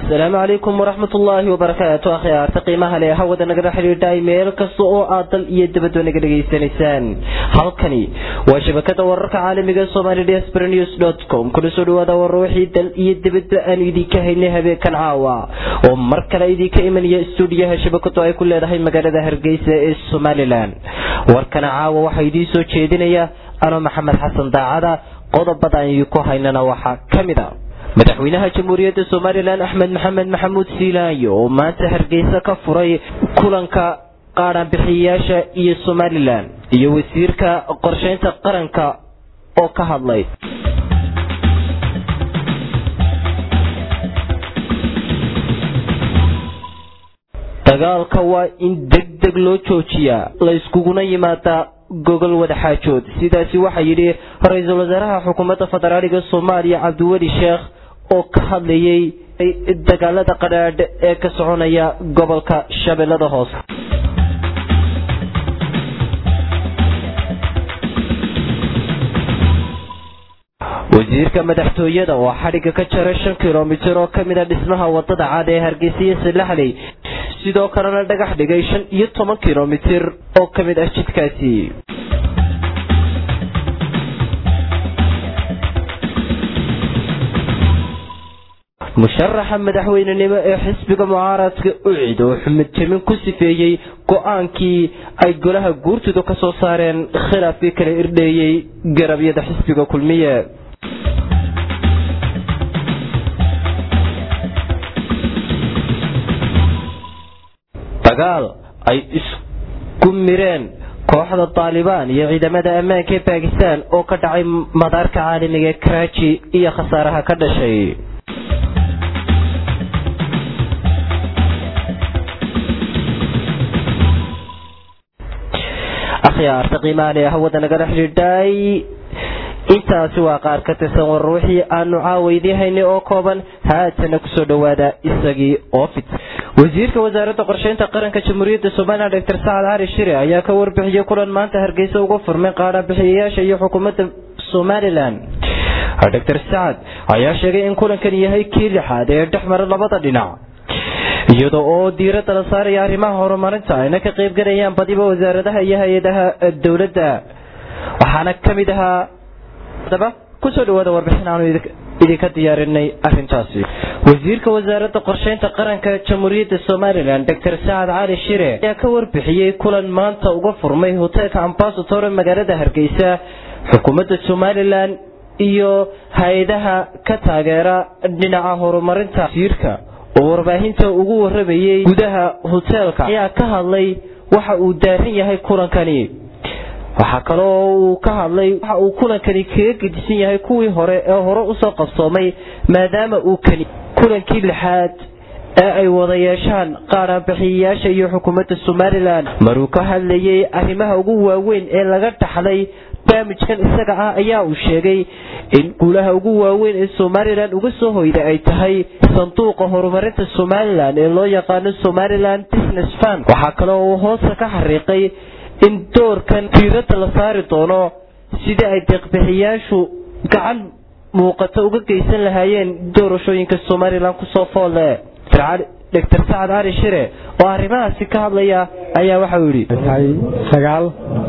asalaamu calaykum waraxmat ullaahi wabarakaatu akhyaarta qiimaha leh hawada nagala xidhiidhay meel kasta oo aad dal iyo dabadba naga dhegaysanaysaan halkani waa shabakada wararka caalamiga somali dsbr news com kuna soo dhawaada warar wixii dal iyo dabadba aanu idinka haynay habeenkan caawa oo mar kale idinka imanaya stuudiyaha shabakadu ay ku leedahay magaalada hargeysa ee somalilan warkana caawa waxaa idiin soo jeedinaya ano maxamed xasan daacada qodobada aan idinku haynana waxaa ka mid a madaxweynaha jamhuuriyadda somalilan axmed maxamed maxamuud siilaanyo oo maanta hargeysa ka furay kulanka qaadhaanbixiyayaasha iyo somalilan iyo wasiirka qorsheynta qaranka oo ka hadlay dagaalka waa in deg deg loo joojiyaa layskuguna yimaadaa gogol wadaxaajood sidaasi waxaa yidhi ra-iisul wasaaraha xukuumadda federaaliga soomaaliya cabdiweli sheekh oo ka hadlayay dagaalada qadhaadh ee ka soconaya gobolka shabeellada hoose wasiirka madaxtooyada oo xadhigga ka jaray shan kilomitir oo kamid a dhismaha wadada cad ee hargeysa salaxley sidoo kalena dhagax dhigay shan iyo toban kilomitir oo ka mid ah jidkaasi musharaxa madaxweynenimo ee xisbiga mucaaradka ucid oo xumid jamin ku sifeeyey go-aankii ay golaha guurtidu ka soo saareen khilaafkii kala irdheeyey garabyada xisbiga kulmiye dagaal ay isku mireen kooxda taalibaan iyo ciidamada ammaanka ee baakistan oo ka dhacay madaarka caalamiga ee karaaji iyo khasaaraha ka dhashay akhyaarta qiimaha leh hawada nagala xidhiidhay intaasi waa qaar ka tirsan warar wixii aanu caawaydii haynay oo kooban haatana kusoo dhowaada isagii oo fit wasiirka wasaaradda qorsheynta qaranka jamhuuriyadda somalilan doctor sacad cali shire ayaa ka warbixiyey kulan maanta hargeysa uga furmay qaadhaanbixiyayaasha iyo xukuumadda somalilan doctor sacad ayaa sheegay in kulankan yahay kii lixaad ee dhex mara labada dhinac iyada oo diiradda la saaraya arrimaha horumarinta ayna ka qaybgalayaan badiba wasaaradaha iyo hay-adaha dowladda waxaana ka mid ahaa adaba kusoo dhawaada warbixin aanu idinka diyaarinay arintaasi wasiirka wasaaradda qorsheynta qaranka jamhuuriyadda somalilan doctor sacad cali shire ayaa ka warbixiyey kulan maanta uga furmay hoteelka ambasator magaalada hargeysa xukuumadda somalilan iyo hay-adaha ka taageera dhinaca horumarinta wasiirka oo warbaahinta ugu waramayey gudaha hoteelka ayaa ka hadlay waxa uu daaran yahay kulankani waxaa kaloo uu ka hadlay waxa uu kulankani kaga gedisan yahay kuwii hore ee hore usoo qabsoomay maadaama uu kani kulankii lixaad ee ay wada yeeshaan qaadhaanbixiyayaasha iyo xukuumadda somalilan maruu ka hadlayay arrimaha ugu waaweyn ee laga dhaxlay barnaamijkan isaga ah ayaa uu sheegay in guulaha ugu waaweyn ee somalilan uga soo hoyda ay tahay sanduuqa horumarinta somalilan ee loo yaqaano somalilan business fund waxaa kaloo uu hoosta ka xariiqay in doorkan diiradda la saari doono sidii ay deeqbixiyaashu gacan muuqata uga geysan lahaayeen doorashooyinka somalilan kusoo foolle doctor sacad cali shire oo arrimahaasi ka hadlaya ayaa waxa uu yidhi sagaal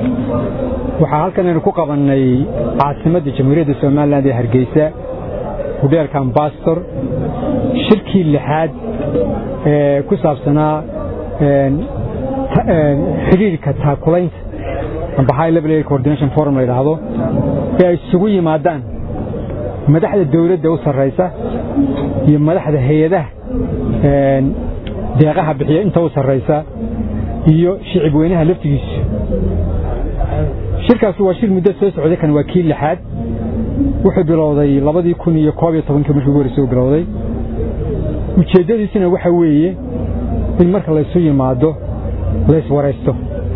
waxaa halkan aynu ku qabannay caasimadda jamhuuriyadda somalilan ee hargeysa hudheelka ambastor shirkii lixaad ee ku saabsanaa xidhiirka taakulaynta amba high level air coordination forum la yidhaahdo ee ay isugu yimaadaan madaxda dawladda u sarraysa iyo madaxda hay-adaha deeqaha bixiya inta u sarraysa iyo shicib weynaha laftigiisu shirkaasi waa shir muddo soo socday kan waa kii lixaad wuxuu bilowday labadii kun iyo koob iyo tobankii markii ugu horreysay uu bilowday ujeeddadiisuna waxa weeye in marka laysu yimaado layswaraysto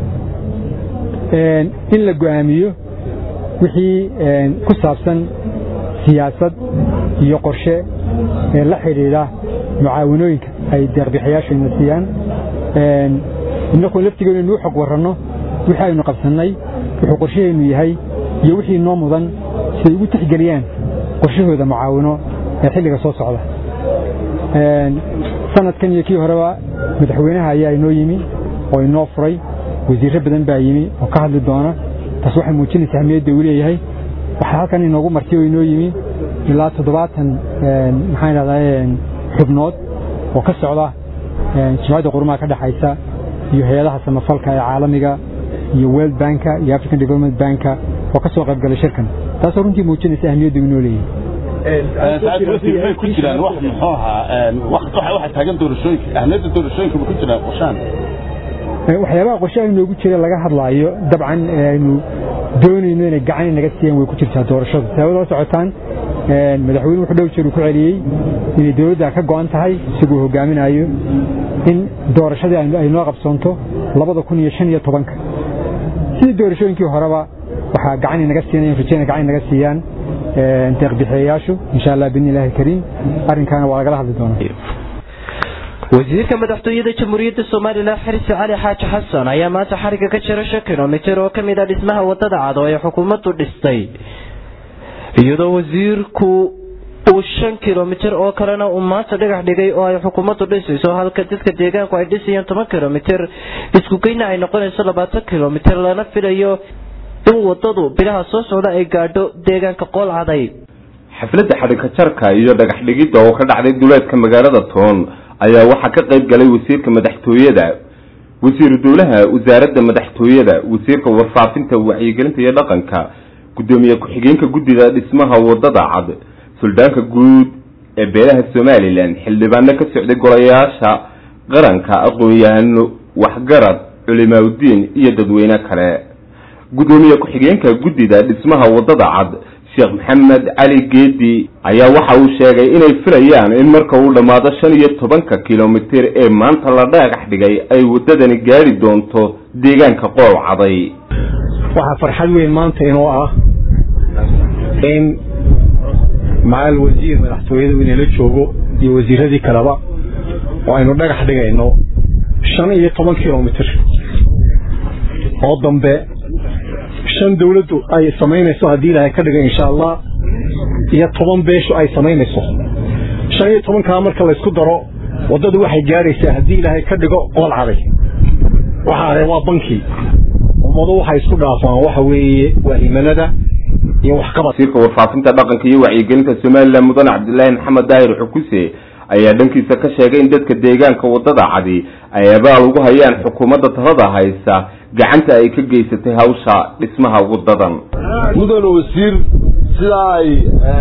in la go'aamiyo wixii ku saabsan siyaasad iyo qorshe ee la xidhiidha mucaawanooyinka ay deeqbixiyaashu ina siiyaan innakuo laftigeenu inuu xog warranno wixii aynu qabsannay wuxuu qorshaheennu yahay iyo wixii noo mudan siday ugu tixgeliyaan qorshahooda mucaawino ee xilliga soo socda sanadkan iyo kii horeba madaxweynaha ayaa inoo yimi oo inoo furay wasiirro badan baa yimi oo ka hadli doona taas waxay muujinaysaa ahmiyadda uu leeyahay waxaa halkan inoogu martay oo inoo yimi ilaa toddobaatan maxaan idhahdaa xubnood oo ka socda jimcadda qurumaha ka dhexaysa iyo hay-adaha samafalka ee caalamiga iyo world banka iyo african development banka oo ka soo qaybgalay shirkan taasoo runtii muujinaysa ahmiyadda uu inoo leeyahay ku jiraan wax muxuu ahaa waxa taagan doorashooyinka ahmiyadda doorashooyinka ma ku jiraan qorshaan waxyaabaha qorshe aynu noogu jira laga hadlaayo dabcan aynu doonayno inay gacan naga siiyaan way ku jirtaa doorashadu sababad la socotaan madaxweyne wuxuu dhow jeer uu ku celiyey inay dowladda ka go'an tahay isaguu hogaaminayo in doorashadii ay noo qabsoonto labada kun iyo shan iyo tobanka sidii doorashooyinkii horeba waxaa gacan naga siinayan rajayna gacan naga siiyaan deeqbixiyayaashu insha allah biidni illaahi kariim arrinkaana waa lagala hadli doonaa wasiirka madaxtooyada jamhuuriyadda somalilan xirsi cali xaaji xasan ayaa maanta xariga ka jira shan kilomitir oo ka mid a dhismaha wadada cad oo ay xukuumaddu dhistay iyadoo wasiirku uu shan kilomitir oo kalena uu maanta dhagax dhigay oo ay xukuumaddu dhisayso halka dadka deegaanku ay dhisayaan toban kilomitir iskugeyna ay noqonayso labaatan kilomitir lana filayo in wadadu bilaha soo socda ay gaadho deegaanka qoolcaday xafladda xadhigka jarka iyo dhagax dhigidda oo ka dhacday duleedka magaalada toon ayaa waxaa ka qayb galay wasiirka madaxtooyada wasiiru dowlaha wasaaradda madaxtooyada wasiirka warfaafinta wacyigelinta iyo dhaqanka guddoomiye ku-xigeenka guddida dhismaha wadada cad suldaanka guud ee beelaha somalilan xildhibaano ka socday golayaasha qaranka aqoon-yahano waxgarad culimaaudiin iyo dadweyne kale guddoomiye ku-xigeenka guddida dhismaha wadada cad sheekh maxamed cali geedi ayaa waxa uu sheegay inay filayaan in marka uu dhammaado shan iyo tobanka kilomitir ee maanta la dhagax dhigay ay waddadani gaadhi doonto deegaanka qool caday waxaa farxad weyn maanta inoo ah in macal wasiir madaxtooyadu inayla joogo iyo wasiiradii kaleba oo aynu dhagax dhigayno shan iyo toban kilomitir oo dambe shan dawladdu ay samaynayso haddii ilaahay ka dhiga insha allah iyo toban beeshu ay samaynayso shan iyo tobankaa marka laysku daro waddadu waxay gaadhaysaa haddii ilaahay ka dhigo qool caday waxaa waa bankii ummadu waxay isku dhaafaan waxa weeye waa himanada iyo waxqabad wasiirka warfaafinta dhaqanka iyo wacyigelinta somalilan mudane cabdilaahi maxamed daahir xukuse ayaa dhankiisa ka sheegay in dadka deegaanka waddada cadi ay abaal ugu hayaan xukuumadda talada haysa gacanta ay ka geysatay hawsha dhismaha waddadan mudane wasiir sidaa ay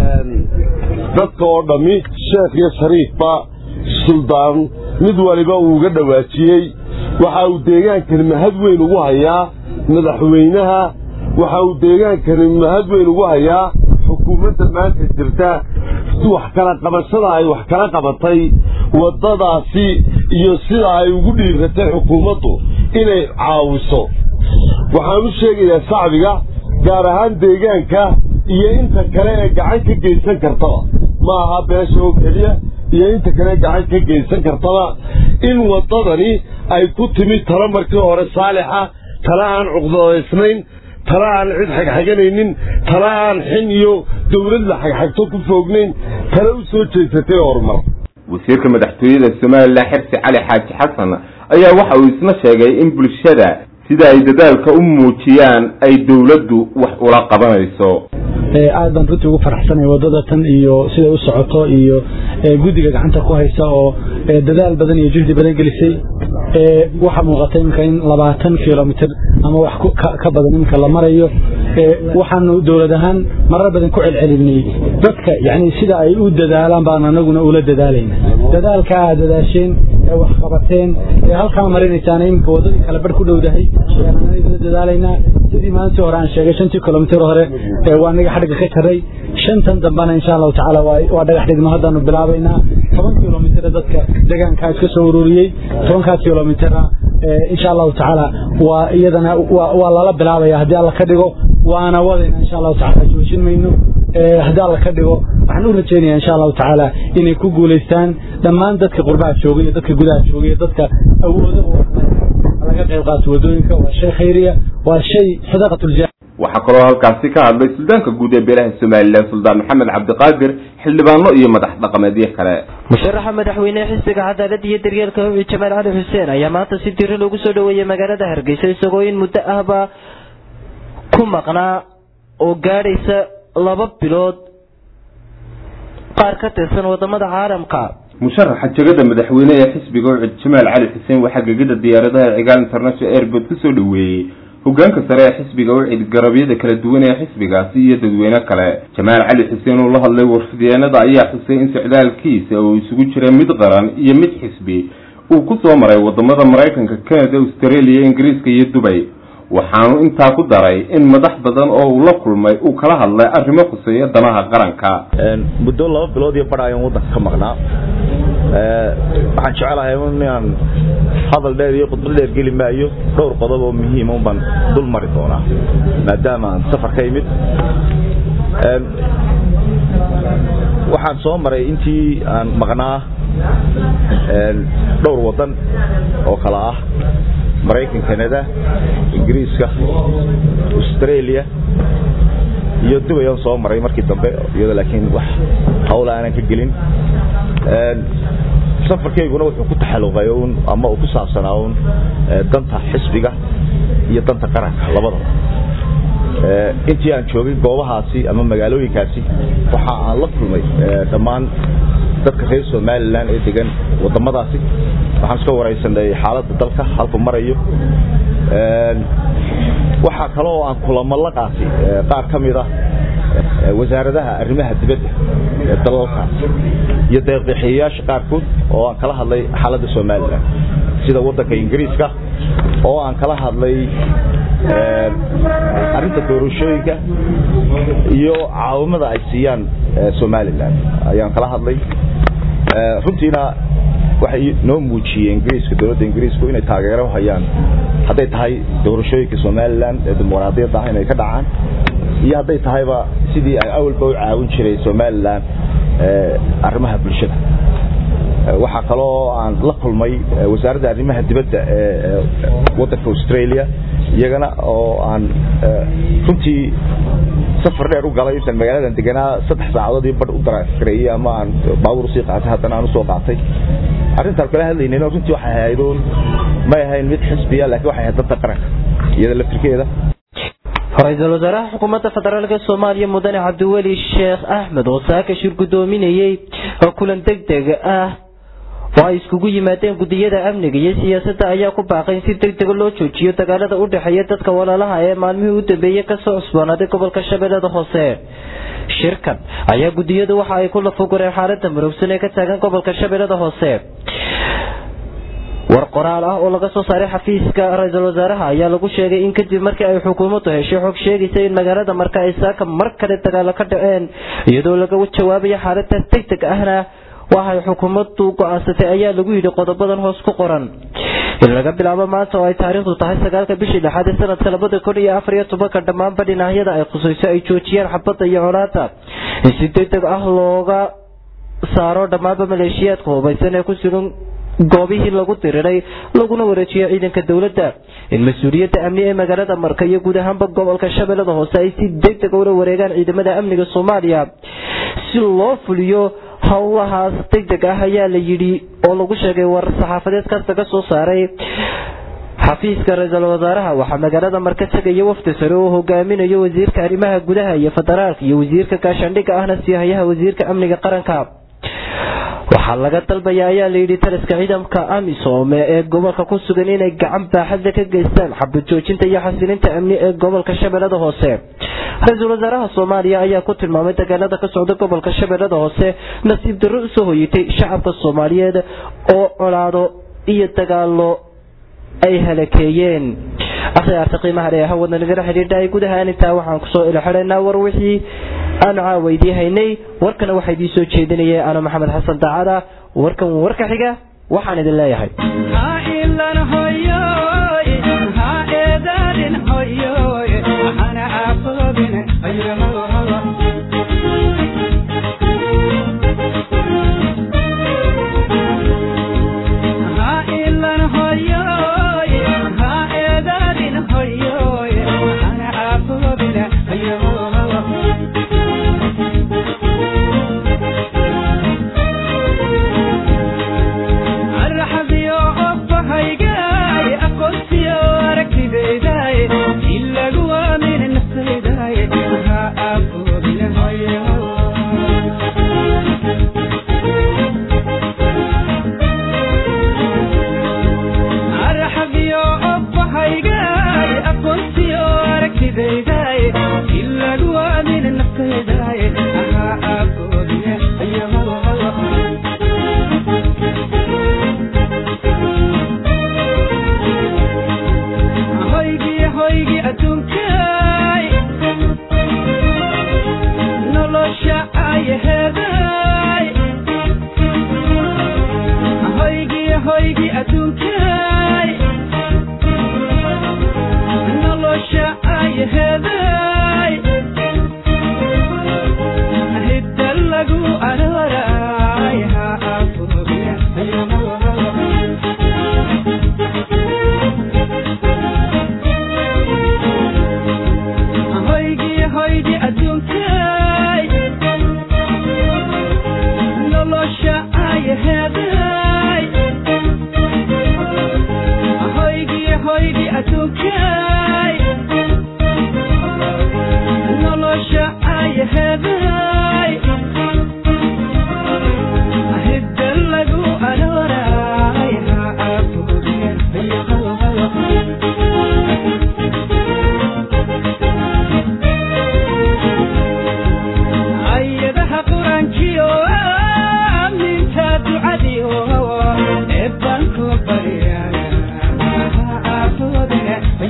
dadka oo dhammi sheekh iyo shariifba suldaan mid waliba uu uga dhawaajiyey waxa uu deegaankani mahad weyn ugu hayaa madaxweynaha waxa uu deegaankani mahad weyn ugu hayaa xukuumadda maanta jirta wax kala qabashada ay wax kala qabatay waddadaasi iyo sida ay ugu dhiiratay xukuumaddu inay caawiso waxaan u sheegayaa shacbiga gaar ahaan deegaanka iyo inta kale ee gacan ka geysan kartaba ma aha beesha oo keliya iyo inta kale gacan ka geysan kartaba in waddadani ay ku timid tala markii hore saalixa tala aan cuqdadaysnayn tala aan cid xagxaganaynin tala aan xin iyo dawlad la xagxagto ku foognayn tala u soo jeesatay horumar wasiirka madaxtooyada somalilan xirsi cali xaaji xasan ayaa waxa uu isna sheegay in bulshada sida ay dadaalka u muujiyaan ay dowladdu wax ula qabanayso aad baan runtii ugu faraxsanaya waddada tan iyo siday u socoto iyo guddiga gacanta ku haysa oo dadaal badan iyo juhdi badan gelisay waxaa muuqata iminka in labaatan kilomitr ama wax ka badan iminka la marayo waxaanu dowlad ahaan marar badan ku celcelinay dadka yani sida ay u dadaalaan baan anaguna ula dadaalayna dadaalka aad dadaasheen ee wax qabateen ee halkaa marinaysaan iminka waddadii kale bar ku dhowdahay ula dadaalaynaa sidii maalintii hore aan sheegay shantii kilomitr hore waa aniga xadhigga ka jaray shantan dambana insha allahu tacaala waa dhagax dhigno haddaanu bilaabaynaa toban kilomitr dadka deegaankaa iska soo ururiyey tobankaa kilomitrna insha allahu tacaala waa iyadana waa lala bilaabaya haddii alla ka dhigo waana wadayna insha allahu tacaala joojin mayno haddii alla ka dhigo waxaan u rajeynaya insha allahu tacaala inay ku guulaystaan dhammaan dadka qurbaha jooga iyo dadka gudaha jooga iyo dadka awooda laga qayb qaato wadooyinka waa shay khayriya waa shay sadaqatulja waxaa kaloo halkaasi ka hadlay suldaanka guud ee beelaha somalilan suldaan maxamed cabdiqaadir xildhibaano iyo madax dhaqameedyo kale musharaxa madaxweyne xisbiga cadaalada iyo daryeelka hawci jamaal cali xuseen ayaa maanta si diri loogu soo dhaweeyey magaalada hargeysa isagoo in muddo ahba ku maqnaa oo gaadhaysa laba bilood qaar ka tirsan wadamada caalamka musharaxa jegada madaxweyne ee xisbiga ucid jamaal cali xuseen waxaa gegada diyaaradaha cigaal international airport kusoo dhaweeyey hogaanka sare ee xisbiga ucid garabyada kala duwan ee xisbigaasi iyo dadweyne kale jamaal cali xuseen oo la hadlay warfideenada ayaa xusay in socdaalkiisa uu isugu jira mid qaran iyo mid xisbi uu ku soo maray wadamada maraykanka canada australia ingiriiska iyo dubay waxaanu intaa ku daray in madax badan oo uu la kulmay uu kala hadlay arrimo khuseeya danaha qaranka muddo laba bilood iyo bar ayaan waddanka ka maqnaa waxaan jecelahay inaan hadal dheer iyo khudbad dheer geli maayo dhowr qodob oo muhiima un baan dul mari doonaa maadaama aan safar ka imid waxaan soo maray intii aan maqnaa dhowr waddan oo kala ah maraykan canada ingiriiska australia iyo dubay aan soo maray markii dambe iyadoo laakiin wax hawla aanan ka gelin safarkayguna wuxuu ku taxaluqay un ama uu ku saabsanaa un danta xisbiga iyo danta qaranka labadaba intii aan joogay goobahaasi ama magaalooyinkaasi waxa aan la kulmay dhammaan dadka reer somalilan ee degan wadamadaasi waxaan iska waraysanay xaaladda dalka halku marayo waxaa kale oo aan kulamo la qaatay qaar ka mid ah wasaaradaha arrimaha dibadda ee dalalkaas iyo deeqbixiyayaasha qaarkood oo aan kala hadlay xaaladda somalilan sida waddanka ingiriiska oo aan kala hadlay arrinta doorashooyinka iyo caawimada ay siiyaan somalilan ayaan kala hadlay runtiina waxay noo muujiyeen ingiriiska dowladda ingiriisku inay taageero hayaan hadday tahay doorashooyinka somalilan ee dimuqraadiyadda ah inay ka dhacaan iyo hadday tahayba sidii ay awalba u caawin jiray somalilan arrimaha bulshada waxaa kaloo aan la kulmay wasaaradda arrimaha dibadda ee waddanka australia iyagana oo aan runtii safar dheer u galay intaan magaaladan deganaa saddex saacadood iyo badh u darakareeyey ama aan baabuur usii qaatay haddana aan usoo qaatay arrintaan kala hadlaynayna runtii waxay ahayd uun may ahayn mid xisbiya laakiin waxay ahayd danta qaranka iyada laftirkeeda ra-iisul wasaaraha xukuumadda federaalk soomaaliya mudane cabdiweli sheekh axmed oo saaka shir guddoominayey oo kulan deg deg ah oo ay iskugu yimaadeen gudiyada amniga iyo siyaasadda ayaa ku baaqay in si deg dega loo joojiyo dagaalada u dhexeeya dadka walaalaha ee maalmihii u dambeeyey kasoo cusboonaaday gobolka shabeellada hoose shirkan ayaa gudiyadu waxa ay ku lafugureen xaalada murugsan ee ka taagan gobolka shabeellada hoose war qoraal ah oo laga soo saaray xafiiska ra-iisul wasaaraha ayaa lagu sheegay in kadib markii ay xukuumaddu heshay xog sheegaysa in magaalada marka ay saaka mar kale dagaalo ka dhaceen iyadoo laga jawaabayo xaaladaas deg deg ahna waxay xukuumaddu go-aansatay ayaa lagu yidhi qodobadan hoos ku qoran in laga bilaabo maanta oo ay taariikhdu tahay sagaalka bishii lixaad ee sanadka labada kun iyo afar iyo tobanka dhammaanba dhinacyada ay khusayso ay joojiyaan xabadda iyo colaada in si deg deg ah looga saaro dhammaanba maleeshiyaadka hubaysan ee ku sugan goobihii lagu diriray laguna wareejiyo ciidanka dowladda in mas-uuliyadda amni ee magaalada marka iyo guud ahaanba gobolka shabeellada hoose ay si deg deg ula wareegaan ciidamada amniga soomaaliya si loo fuliyo howlahaas deg deg ah ayaa la yidhi oo lagu sheegay warar saxaafadeed kaas laga soo saaray xafiiska ra-iisul wasaaraha waxaa magaalada marka tegaya wafdi sare oo hogaaminayo wasiirka arrimaha gudaha iyo federaalka iyo wasiirka gaashaandhigga ahna siihayaha wasiirka amniga qaranka waxaa laga dalbaya ayaa layidhi taliska ciidamka amisom ee gobolka ku sugan inay gacan baaxadle ka geystaan xabad joojinta iyo xasilinta amni ee gobolka shabeellada hoose ra-iisul wasaaraha soomaaliya ayaa ku tilmaamay dagaalada ka socda gobolka shabeellada hoose nasiib darro usoo hoyatay shacabka soomaaliyeed oo colaado iyo dagaalo ay halakeeyeen akhyaarta qiimaha le hawada nagala xidhiidhaay gudahaan intaa waxaan kusoo ilxidhaynaa war wixii aanu caawaydii haynay warkana waxaa idiin soo jeedinaya ana maxamed xasan daacada warkan warka xiga waxaan idin leeyahay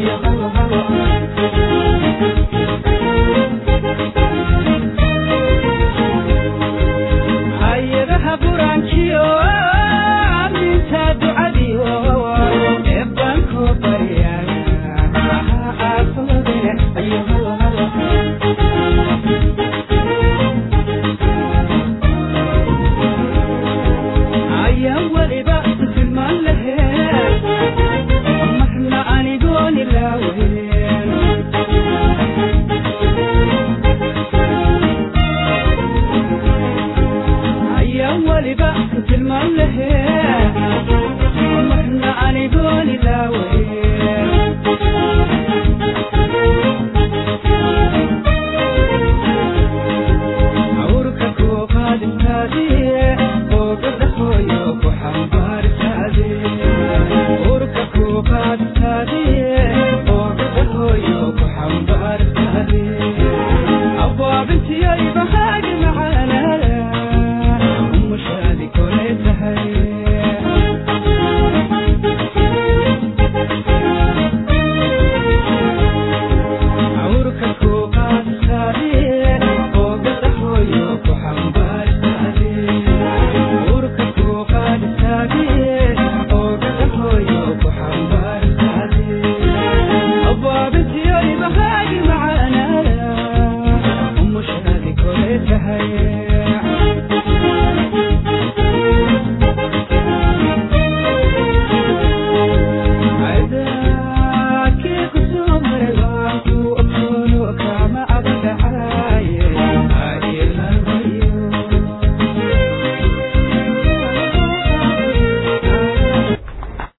Urka ku qaadkaadii